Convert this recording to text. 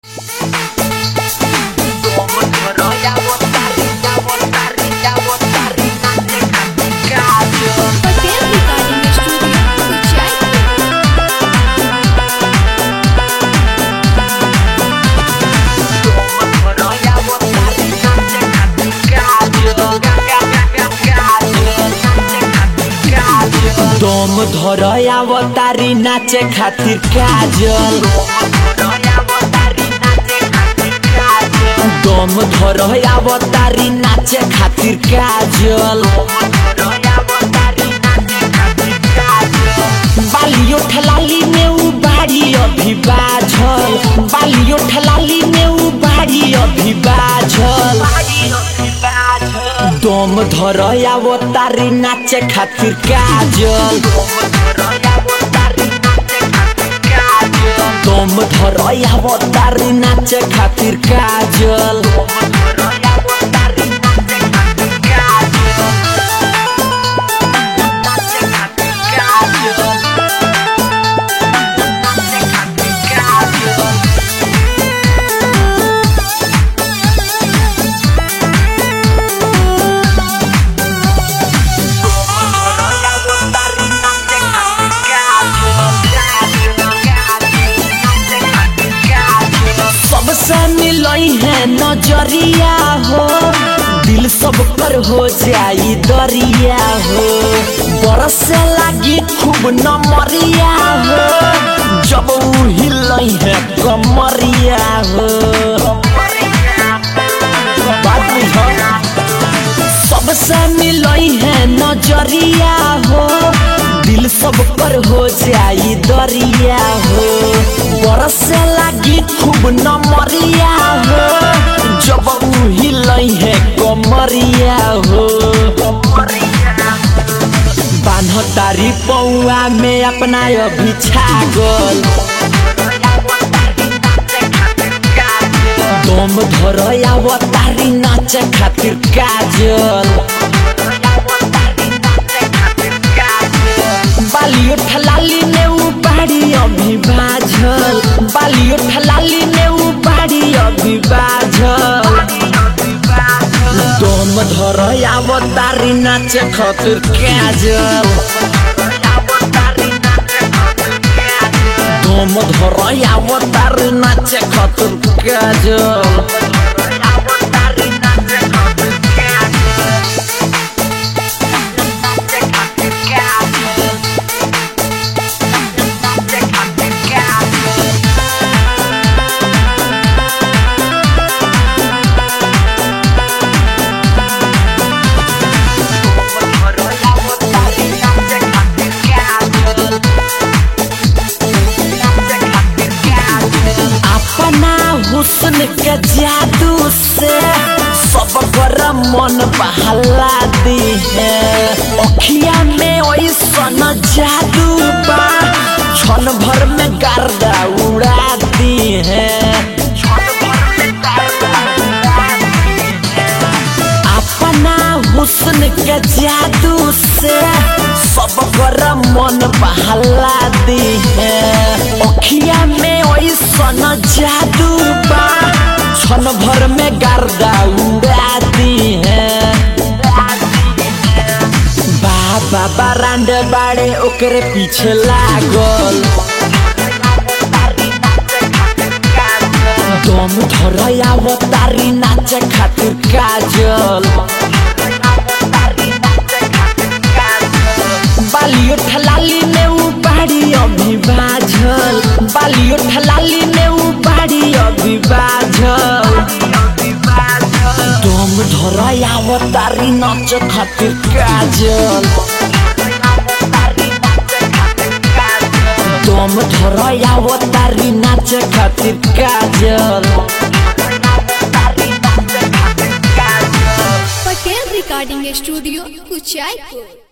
Hotel Recording Studio, Kuchai. दम धर अवतारी नाचे खातिर काजल दम धर अवतारी नाचे खातिर काजल बालियो ठलाली में उ बाड़ी अभी बाझल बालियो ठलाली में उ बाड़ी अभी बाझल दम धर अवतारी नाचे खातिर काजल दम धर अवतारी नाचे खातिर काजल सबसे मिलई है नजरिया हो दिल सब कर हो जाई दरिया हो बरसे लागी खूब नमरिया हो जब उ हिलई है कमरिया हो बात बुझ सबसे मिलई है नजरिया हो दिल सब कर हो जाई दरिया हो बरसे लागी खूब नमरिया हो जब उ हिलई है कमरिया हो बान्ह तारी पौआ में अपना अभी छागल दम धर अवतारी नाचे खातिर काजल बालियो ठलाली में उ बाड़ी अभी बाझल बालियो ठलाली में उ बाड़ी अभी बाझल दम धर अवतारी नाचे खातिर काजल दम धर अवतारी नाचे खातिर काजल अपना हुस्न के जादू से सब कर मन बहला दी है अखिया में ऐसन जादू बा क्षण भर में गर्दा उड़ा दी है अपना हुस्न के जादू से सब कर मन बहला दी है अखिया में ऐसन जादू बा क्षण भर में गर्दा उड़ा दी है बाबा बरांड बाड़े ओकरे पीछे लागल दम धर अवतारी नाचे खातिर काजल बालियो ठलाली में उ बाड़ी अभी बाझल बालियो ठलाली में उ बाड़ी अभी बाझल दम धर अवतारी नाचे खातिर काजल दम धर अवतारी नाचे खातिर काजल Hotel Recording Studio, Kuchai.